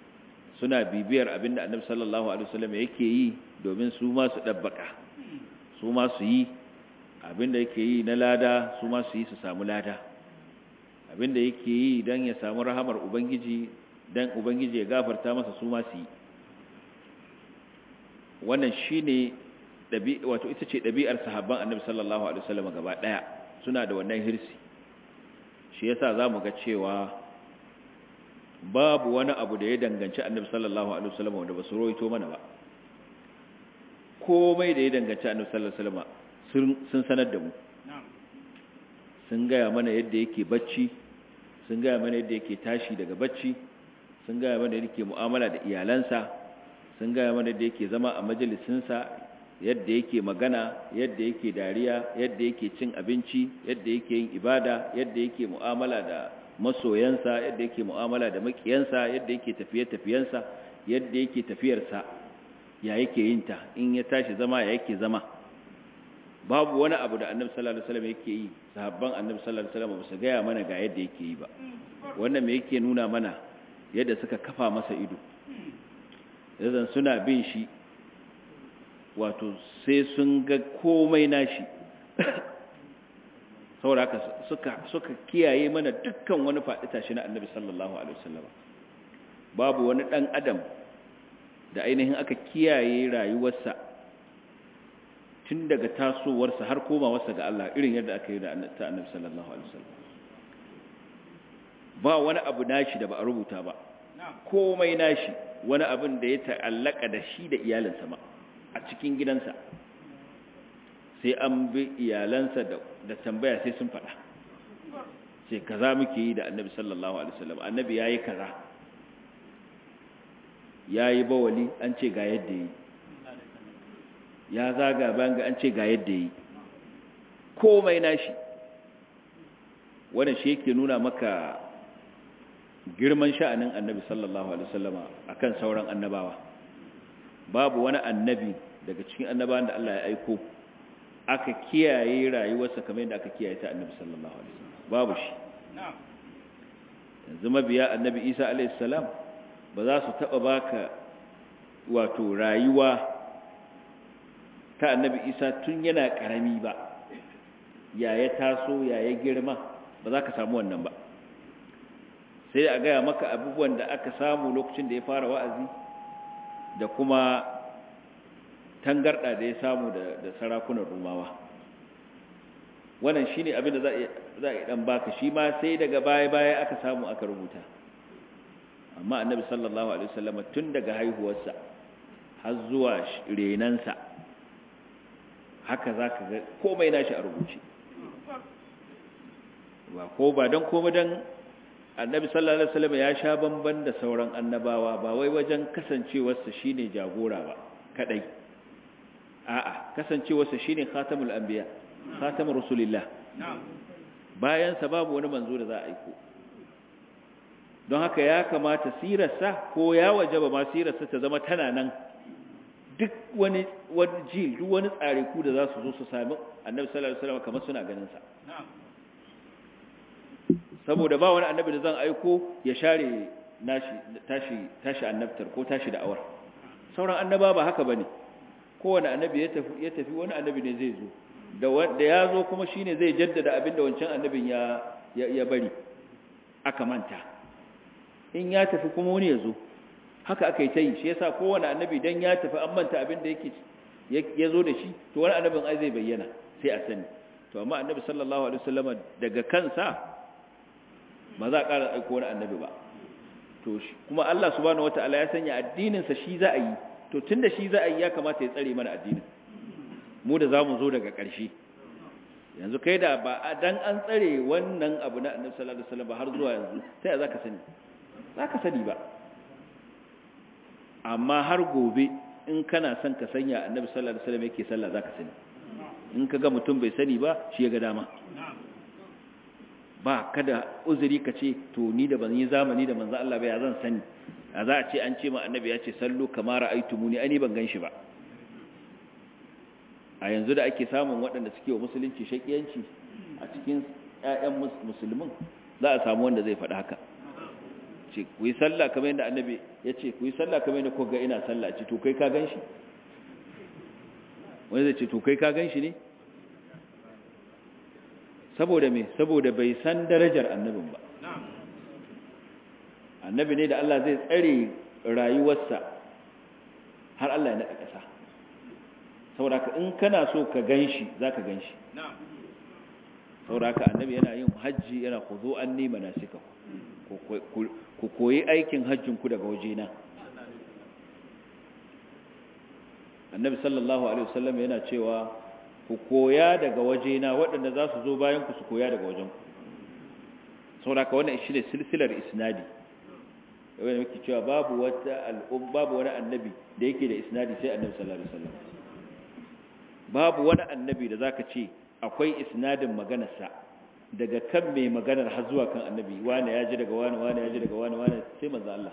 suna bibiyar abinda annabi sallallahu alaihi wasallam yake yi domin su ma su dabbaka su ma su yi abinda yake yi na lada su ma su yi su samu lada abinda yake yi don ya samu rahamar ubangiji don ubangiji ya gafarta masa su ma su yi wannan shine wato ita ce ɗabi'ar sahabban annabi sallallahu alaihi wasallam gaba ɗaya suna da wannan hirsi shi yasa zamu ga cewa babu wani abu da ya danganci annabi sallallahu alaihi wasallam wanda ba su roito mana ba komai da ya danganci annabi sallallahu alaihi wasallam sun sanar da mu sun gaya mana yadda yake bacci sun gaya mana yadda yake tashi daga bacci sun gaya mana yadda yake mu'amala da iyalansa sun gaya mana yadda yake zama a majalisinsa yadda yake magana yadda yake dariya yadda yake cin abinci yadda yake yin ibada yadda yake mu'amala da masoyansa yadda yake mu'amala da makiyansa yadda yake tafiye-tafiyensa yadda yake tafiyarsa ya yake yin ta in ya tashi zama ya yake zama babu wani abu da annabi sallallahu alaihi wasallam yake yi sahabban annabi sallallahu alaihi wasallam ba su gaya mana ga yadda yake yi ba wannan me yake nuna mana yadda suka kafa masa ido yanzu suna bin shi wato sai sun ga komai nashi saboda haka suka suka kiyaye mana dukkan wani faɗi tashi na annabi sallallahu alaihi wasallam babu wani dan adam da ainihin aka kiyaye rayuwarsa tun daga tasowarsa har komawarsa ga Allah irin yadda aka yi da annabi sallallahu alaihi wasallam ba wani abu nashi da ba a rubuta ba komai nashi wani abin da ya ta'allaka da shi da iyalinsa ma a cikin gidansa sai an bi iyalansa da tambaya sai sun faɗa sai kaza muke yi da annabi sallallahu alaihi wasallam annabi yayi kaza yayi bawali an ce ga yadda yi ya zaga banga an ce ga yadda yi komai nashi wannan shi yake nuna maka girman sha'anin annabi sallallahu alaihi wasallama akan sauran annabawa babu wani annabi daga cikin annabawan da Allah ya aiko aka kiyaye rayuwarsa kamar yadda aka kiyaye ta annabi sallallahu alaihi wasallam babu shi yanzu mabiya annabi Isa alaihi salam ba za su taba baka wato rayuwa ta annabi Isa tun yana karami ba ya ya taso ya ya girma ba za ka samu wannan ba sai a gaya maka abubuwan da aka samu lokacin da ya fara wa'azi da kuma tangarda da ya samu da sarakunan rumawa wannan shi ne abin da za a yi ɗan baka shi ma sai daga baya-baya aka samu aka rubuta amma annabi sallallahu alaihi wasallam tun daga haihuwarsa har zuwa renansa haka za ka ga komai nashi a rubuce ba ko ba don komai don annabi sallallahu alaihi wasallam ya sha bamban da sauran annabawa ba wai wajen kasancewarsa shine jagora ba kadai a'a kasancewarsa shine khatamul anbiya khatamur rasulillah bayan sa babu wani manzo da za a aiko don haka ya kamata sirarsa ko ya wajaba ma sirarsa ta zama tana nan duk wani wani jil duk wani tsare ku da za su zo su sami annabi sallallahu alaihi wasallam kamar suna ganin sa saboda ba wani annabi da zan aiko ya share nashi tashi tashi annabtar ko tashi da'awar sauran annaba ba haka bane kowane annabi ya tafi ya tafi wani annabi ne zai zo da wanda ya zo kuma shine zai jaddada abin da wancan annabin ya ya bari aka manta in ya tafi kuma wani ya zo haka aka yi ta yi shi yasa kowane annabi dan ya tafi an manta abin da yake ya zo da shi to wani annabin ai zai bayyana sai a sani to amma annabi sallallahu alaihi wasallam daga kansa ba za a ƙara aiko wani annabi ba to kuma Allah subhanahu wataala ya sanya addinin sa shi za a yi to tunda shi za a yi ya kamata ya tsare mana addinin mu da zamu zo daga ƙarshe yanzu kai da ba dan an tsare wannan abu na annabi sallallahu alaihi wasallam har zuwa yanzu sai za ka sani za ka sani ba amma har gobe in kana son ka sanya annabi sallallahu alaihi wasallam yake sallah za ka sani in ka ga mutum bai sani ba shi ya ga dama ba kada uzuri ka ce to ni da ban yi zamani da manzo Allah ba ya zan sani a za a ce an ce ma annabi ya ce sallu kama ra'aytumuni ani ban ganshi ba a yanzu da ake samun waɗanda suke wa musulunci shakiyanci a cikin ƴaƴan musulmin za a samu wanda zai faɗi haka ce ku yi sallah kamar yadda annabi ya ce ku yi sallah kamar yadda kuka ga ina sallah ce to kai ka ganshi wani zai ce to kai ka gan shi ne saboda me saboda bai san darajar annabin ba annabi ne da Allah zai tsare rayuwarsa har Allah ya naɗa ƙasa saboda ka in kana so ka gan shi za ka gan shi saboda ka annabi yana yin hajji yana ku zo an nima na suka ku koyi aikin hajjinku daga wajena annabi sallallahu alaihi wasallam yana cewa ku koya daga wajena waɗanda za su zo bayan ku su koya daga wajen ku saboda ka wannan shi ne silsilar isnadi yawon da muke cewa babu wata al'um babu wani annabi da yake da isnadi sai annabi sallallahu alaihi wasallam babu wani annabi da zaka ce akwai isnadin maganarsa daga kan mai maganar har zuwa kan annabi wani ya ji daga wani wani ya ji daga wani wani sai manzo Allah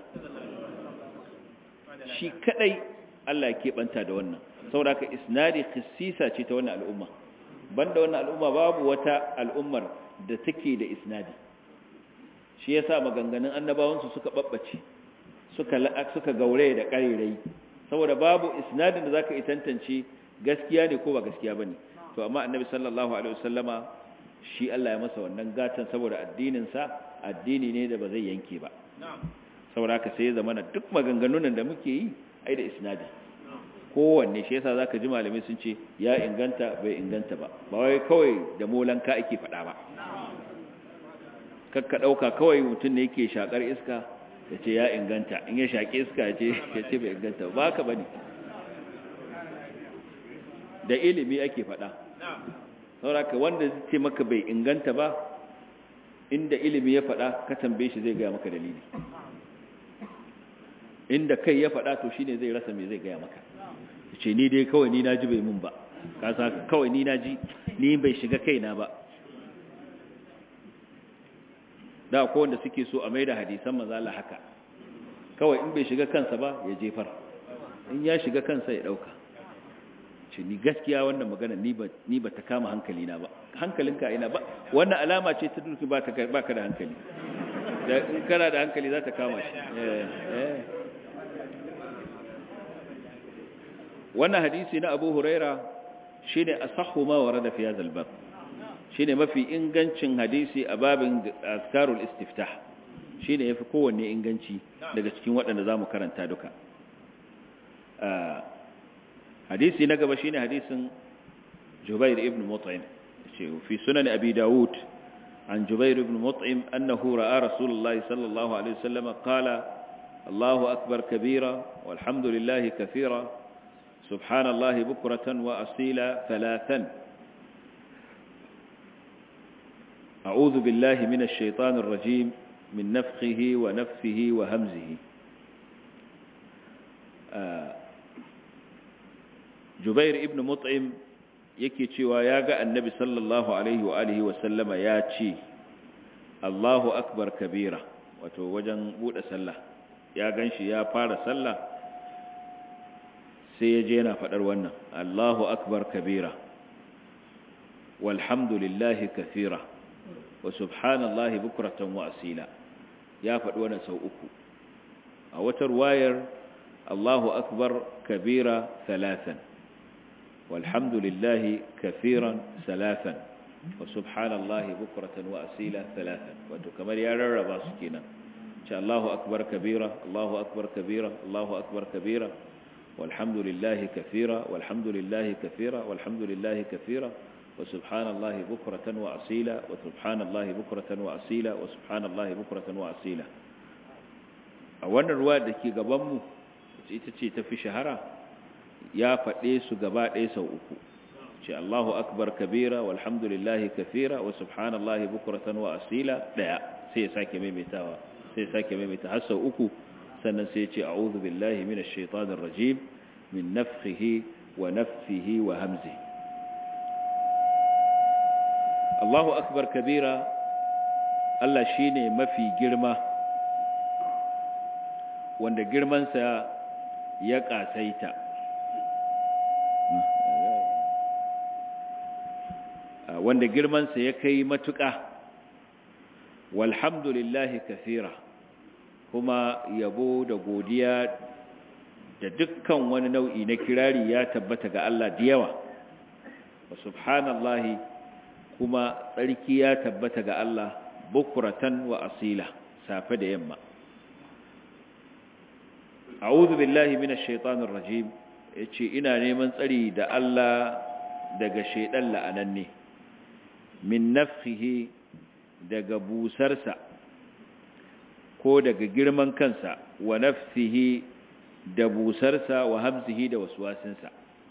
shi kadai Allah ya keɓanta da wannan saboda haka isnadi khassisa ce ta wannan al'umma banda wannan al'umma babu wata al'ummar da take da isnadi shi yasa maganganun annabawansu suka babbace suka suka gaure da ƙarirai saboda babu isnadin da zaka yi tantance gaskiya ne ko ba gaskiya bane to amma annabi sallallahu alaihi wasallama shi Allah ya masa wannan gatan saboda addinin sa addini ne da ba zai yanke ba saboda haka sai ya zama duk maganganun da muke yi ai da isnadi kowanne shi yasa zaka ji malamai sun ce ya inganta bai inganta ba ba wai kawai da molanka ake faɗa ba kakka ɗauka kawai mutum ne yake shakar iska ya ce ya inganta in ya shaƙi iska ya ce bai inganta ba ka ba ne da ilimi ake faɗa sauraka wanda zai ce maka bai inganta ba inda ilimi ya faɗa ka tambaye shi zai gaya maka dalili inda kai ya faɗa to shine zai rasa me zai gaya maka ce ni dai kawai ni naji bai mun ba kasa kawai ni naji ni bai shiga kaina ba da akwai wanda suke so a maida hadisan mazala haka kawai in bai shiga kansa ba ya jefar in ya shiga kansa ya dauka ce ni gaskiya wannan magana ni ba ni ba ta kama hankali na ba hankalinka ina ba wannan alama ce ta duki ba ta ba ka da hankali da in kana da hankali za ta kama shi eh eh wannan hadisi na Abu Huraira shine asahhu ma warada fi hadha al-bab shine mafi ingancin hadisi a babin azkarul istiftah shine yafi kowanne inganci daga cikin waɗanda zamu karanta duka hadisi na gaba shine hadisin Jubair ibn Mut'im fi sunan Abi Dawud عن جبير بن مطعم أنه رأى رسول الله صلى الله عليه وسلم قال الله أكبر كبيرا والحمد لله كثيرا سبحان الله بكرة وأصيلا ثلاثا أعوذ بالله من الشيطان الرجيم من نفخه ونفثه وهمزه جبير ابن مطعم yake cewa ya ga annabi sallallahu alaihi wa alihi wa sallama ya ce Allahu akbar kabira wato wajen bude sallah ya ganshi ya fara sallah sai ya je yana fadar wannan Allahu akbar kabira walhamdulillahi kathira wa subhanallahi bukratan wa asila ya faɗi wannan sau uku a wata ruwayar Allahu akbar kabira thalathan walhamdulillahi kathiran thalathan wa subhanallahi bukratan wa asila thalathan wato kamar ya rarraba su kenan ce Allahu akbar kabira Allahu akbar kabira Allahu akbar kabira walhamdulillahi kathira walhamdulillahi kathira walhamdulillahi kathira وسبحان الله بكرة وأصيلا وسبحان الله بكرة وأصيلا وسبحان الله بكرة وأصيلا أولا الرواية دكي قبامو ita ta fi shahara ya faɗe su gaba ɗaya sau uku ce Allahu akbar kabira walhamdulillahi kafira wa subhanallahi bukratan wa asila ɗaya sai ya sake maimaitawa sai ya sake maimaita har sau uku sannan sai ya ce a'udhu billahi minash shaitanir rajim min nafthihi wa nafthihi wa hamzihi Allahu akbar kabira Allah shine mafi girma wanda girmansa ya kasaita wanda girmansa ya kai matuƙa walhamdulillahi kathira kuma yabo da godiya da dukkan wani nau'i na kirari ya tabbata ga Allah da yawa wa subhanallahi kuma tsarki ya tabbata ga Allah bukuratan wa asila safe da yamma a'udhu billahi minash shaitanir rajim yace ina neman tsari da Allah daga shaidan la'ananne min nafsihi daga busarsa ko daga girman kansa wa nafsihi da busarsa wa hamzihi da waswasinsa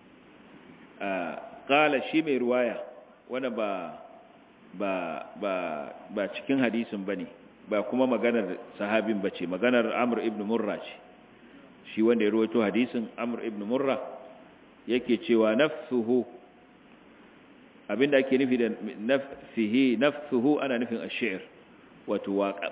qala shi mai ruwaya wanda ba ba ba ba cikin hadisin bane ba kuma maganar sahabin bace maganar Amr ibn Murra ce shi wanda ya rawaito hadisin Amr ibn Murra yake cewa nafsuhu abinda ake nufi da nafsihi nafsuhu ana nufin ash-shi'r wato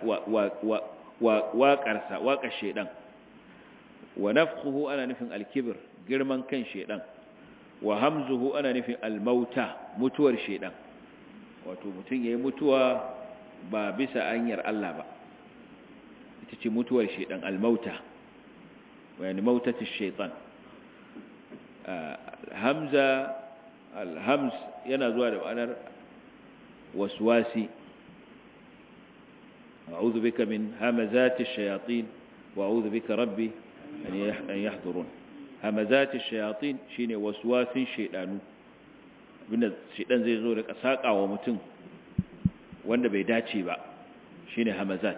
waƙarsa waƙar shedan wa nafkhuhu ana nufin al-kibr girman kan shedan wa hamzuhu ana nufin al-mauta mutuwar shedan wato mutum yayi mutuwa ba bisa hanyar Allah ba ita ce mutuwar shedan al-mauta yani mautatu shaytan hamza al-hamz yana zuwa da ma'anar waswasi a'udhu bika min hamazati ash-shayatin wa a'udhu bika rabbi an yahdurun hamazati ash-shayatin shine waswasin shaydanu abinda shaydan zai zo da kasakawa mutum wanda bai dace ba shine hamazat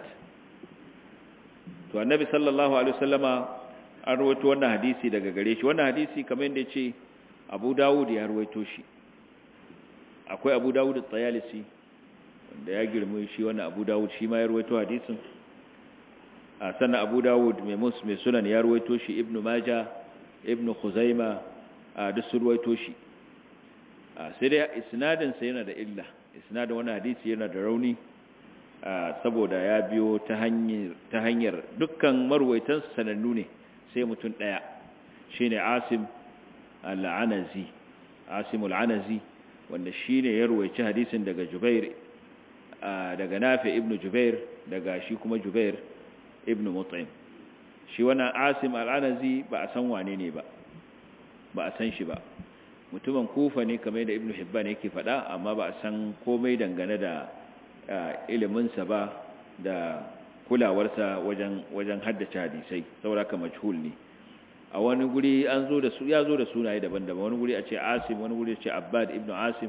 to annabi sallallahu alaihi wasallama an rawaito wannan hadisi daga gare shi wannan hadisi kamar yadda yace Abu Dawud ya rawaito shi akwai Abu Dawud at-Tayalisi wanda ya girme shi wannan Abu Dawud shi ma ya rawaito hadisin a sannan Abu Dawud mai mus mai sunan ya rawaito shi Ibn Majah Ibn Khuzaima a duk sun rawaito shi sai dai isnadin sa yana da illa isnadin wannan hadisi yana da rauni saboda ya biyo ta hanyar ta hanyar dukkan marwaitan sanannu ne sai mutum daya shine Asim al-Anazi Asim al-Anazi wanda shine ya ruwaici hadisin daga Jubair daga Nafi ibn Jubair daga shi kuma Jubair ibn Mut'im shi wannan Asim al-Anazi ba a san wane ne ba ba a san shi ba mutumin Kufa ne kamar da Ibn Hibban yake faɗa amma ba a san komai dangane da iliminsa ba da kulawarsa wajen wajen haddace hadisai saboda haka majhul ne a wani guri an zo da su ya zo da sunaye daban-daban wani guri a ce Asim wani guri a ce Abbad ibn Asim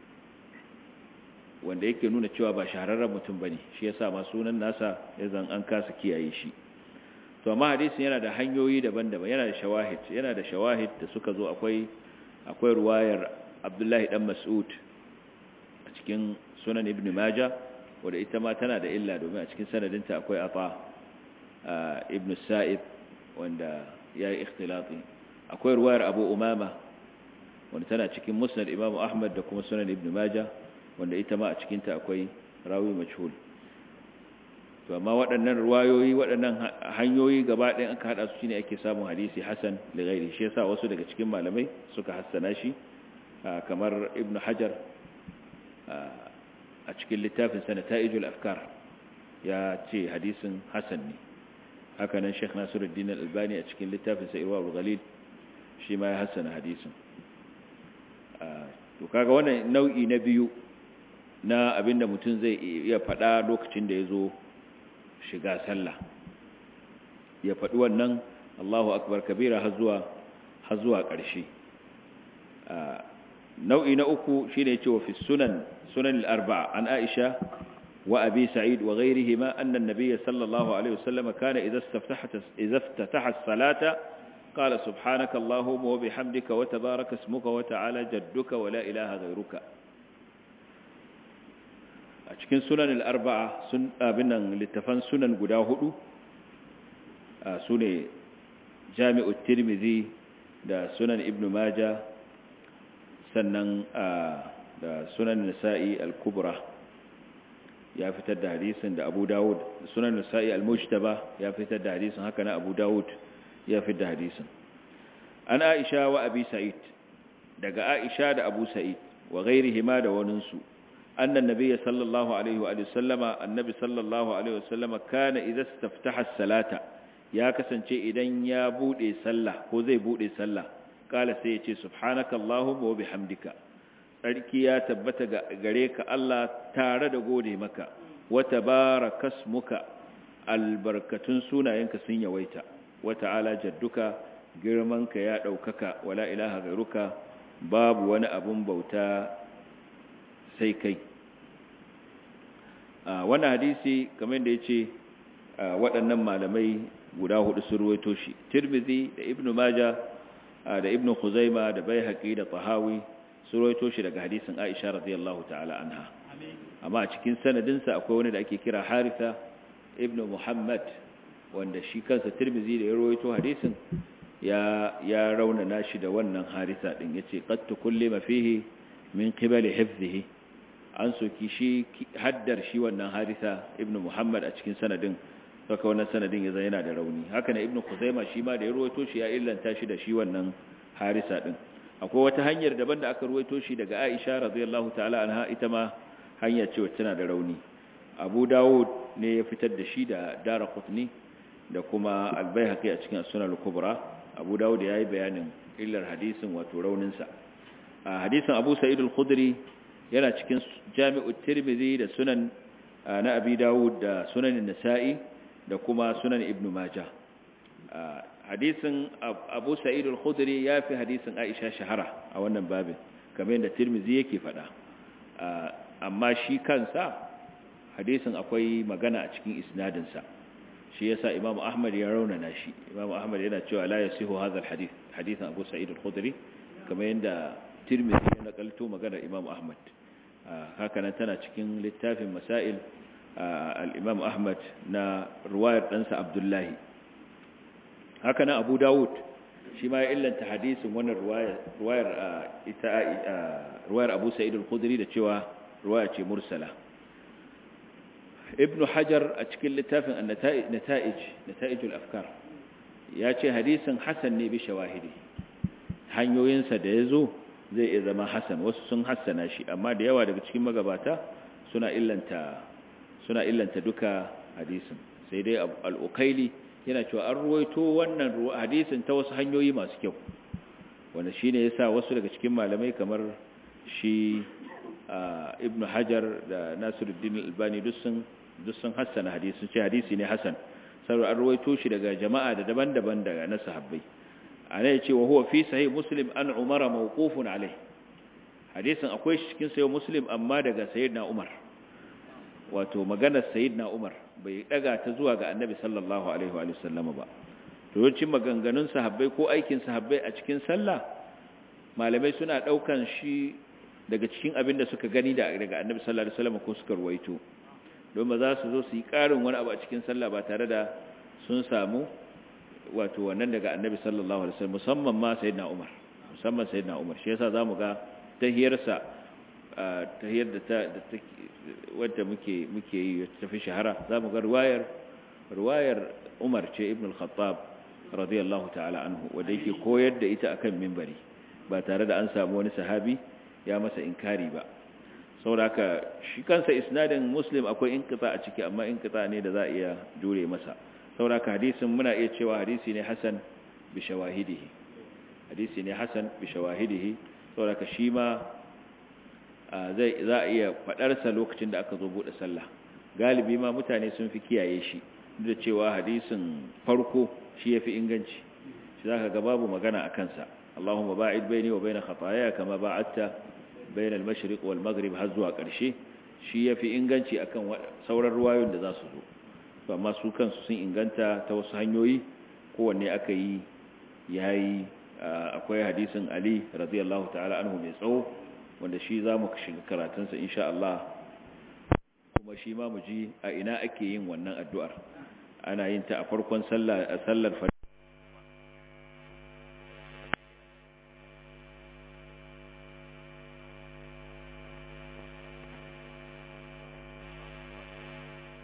wanda yake nuna cewa ba shahararren mutum bane shi yasa ma sunan nasa yazan an kasa kiyaye shi to amma hadisin yana da hanyoyi daban-daban yana da shawahid yana da shawahid da suka zo akwai akwai ruwayar Abdullahi dan Mas'ud a cikin sunan Ibn Majah wanda ita ma tana da illa domin a cikin sanadinta akwai Ata Ibn Sa'ib wanda yayi ikhtilati akwai ruwayar Abu Umama wanda tana cikin Musnad Imam Ahmad da kuma sunan Ibn Majah wanda ita ma a cikinta akwai rawi majhul to amma waɗannan ruwayoyi waɗannan hanyoyi gaba ɗayan aka haɗa su shine ake samun hadisi hasan da gairi shi yasa wasu daga cikin malamai suka hassana shi kamar ibnu hajar a cikin littafin sa nata'ijul afkar ya ce hadisin hasan ne haka nan sheikh nasiruddin al-albani a cikin littafin sa irwa al-ghalil shi ma ya hassana hadisin to kaga wannan nau'i na biyu na abinda mutum zai iya faɗa lokacin da ya zo shiga sallah ya faɗi wannan Allahu akbar kabira har zuwa har zuwa ƙarshe nau'i na uku shine cewa fi sunan sunan al-arba'a an Aisha wa Abi Sa'id wa ghayrihima anna an-nabiy sallallahu alaihi wasallam kana idza istaftaha idza iftataha as-salata qala subhanaka allahumma wa bihamdika wa tabaraka ismuka wa ta'ala jadduka wa la ilaha ghayruka a cikin sunan al'arba'a sun abin nan littafan sunan guda hudu su ne jami'ut tirmidhi da sunan ibn maja sannan da sunan nisa'i al-kubra ya fitar da hadisin da abu dawud sunan nisa'i al-mujtaba ya fitar da hadisin haka na abu dawud ya fitar da hadisin an aisha wa abi sa'id daga aisha da abu sa'id wa ghairihima da waninsu أن النبي صلى الله عليه وآله وسلم النبي صلى الله عليه وسلم كان إذا استفتح الصلاة يا كسنشي إذن يا بودي سلة هو زي بودي سلة قال سيتي سبحانك اللهم وبحمدك tsarki ya tabbata gare ka Allah tare da gode maka wata barakasmuka albarkatun sunayenka sun yawaita wata ala jadduka girmanka ya ɗaukaka wala ilaha gairuka babu wani abun bauta sai kai wannan hadisi kamar da ya ce waɗannan malamai guda hudu sun ruwaito shi tirmidhi da ibnu maja da ibnu khuzaima da baihaqi da tahawi sun ruwaito shi daga hadisin aisha radiyallahu ta'ala anha amma a cikin sanadinsa akwai wani da ake kira haritha ibnu muhammad wanda shi kansa tirmidhi da ya ruwaito hadisin ya ya raunana shi da wannan haritha din yace qad tukullima fihi min qibali hifdhihi an soki shi haddar shi wannan haritha ibnu muhammad a cikin sanadin saka wannan sanadin ya zai yana da rauni haka ne ibnu kuzaima shi ma da ya ruwaito shi ya illanta shi da shi wannan harisa din akwai wata hanyar daban da aka ruwaito shi daga aisha radiyallahu ta'ala anha ita ma hanya ce wacce tana da rauni abu dawud ne ya fitar da shi da daraqutni da kuma al-baihaqi a cikin sunan al-kubra abu dawud ya yi bayanin illar hadisin wato raunin sa hadisin abu sa'id al-khudri yana cikin jami'ut tirmidhi da sunan na abi dawud da sunan nasa'i da kuma sunan ibn majah hadisin abu sa'id al-khudri ya fi hadisin aisha shahara a wannan babin kamar yadda tirmizi yake faɗa amma shi kansa hadisin akwai magana a cikin isnadinsa shi yasa imamu ahmad ya raunana shi imamu ahmad yana cewa la yasihu hadha al-hadith hadisin abu sa'id al-khudri kamar yadda tirmizi ya nakalto maganar imamu ahmad haka nan tana cikin littafin masail al'imam Ahmad na ruwayar ɗansa Abdullahi. Haka nan Abu Dawud shi ma ya illanta hadisin wannan ruwayar Abu Sa'id al-Khudri da cewa ruwaya ce mursala. Ibn Hajar a cikin littafin Nata'ij, Nata'ijul Afkar, ya ce hadisin Hassan ne bi shawahidi. Hanyoyinsa da ya zo zai iya zama Hassan, wasu sun hassana shi, amma da yawa daga cikin magabata suna illanta suna illanta duka hadisin sai dai al'ukaili yana cewa an ruwaito wannan hadisin ta wasu hanyoyi masu kyau wanda shi ne ya sa wasu daga cikin malamai kamar shi ibn hajar da nasiruddin albani duk sun hassana hadisun ce hadisi ne hassan saboda an ruwaito shi daga jama'a da daban-daban daga na sahabbai a nan ya ce wa huwa fi sahih muslim an umara mawqufun alai hadisin akwai shi cikin sayo muslim amma daga sayyidina umar wato maganar sayyidina Umar bai daga ta zuwa ga Annabi sallallahu alaihi wa sallama ba to yawancin maganganun sahabbai ko aikin sahabbai a cikin sallah malamai suna daukan shi daga cikin abin da suka gani da daga Annabi sallallahu alaihi wasallam ko suka ruwaito don ba za su zo su yi karin wani abu a cikin sallah ba tare da sun samu wato wannan daga Annabi sallallahu alaihi wasallam musamman ma sayyidina Umar musamman sayyidina Umar shi yasa zamu ga tahiyarsa tahiyar da ta wadda muke muke yi ta fi shahara zamu ga riwayar riwayar Umar ce Ibn al-Khattab radiyallahu ta'ala anhu wanda yake koyar da ita akan minbari ba tare da an samu wani sahabi ya masa inkari ba saboda shi kansa isnadin Muslim akwai inqita a ciki amma inqita ne da za a iya jure masa saboda hadisin muna iya cewa hadisi ne hasan bi shawahidihi hadisi ne hasan bi shawahidihi saboda shi ma zai za a iya fadarsa lokacin da aka zo bude sallah galibi ma mutane sun fi kiyaye shi duk da cewa hadisin farko shi yafi inganci shi zaka ga babu magana a kansa Allahumma ba'id baini wa baina khataaya kama ba'adta baina al-mashriq wal maghrib har zuwa karshe shi yafi inganci akan sauran ruwayoyin da za su zo to amma su kansu sun inganta ta wasu hanyoyi kowanne aka yi yayi akwai hadisin Ali radiyallahu ta'ala anhu mai tsawo wanda shi za mu shiga karatunsa insha Allah kuma shi ma mu ji a ina ake yin wannan addu'ar ana yin ta a farkon sallar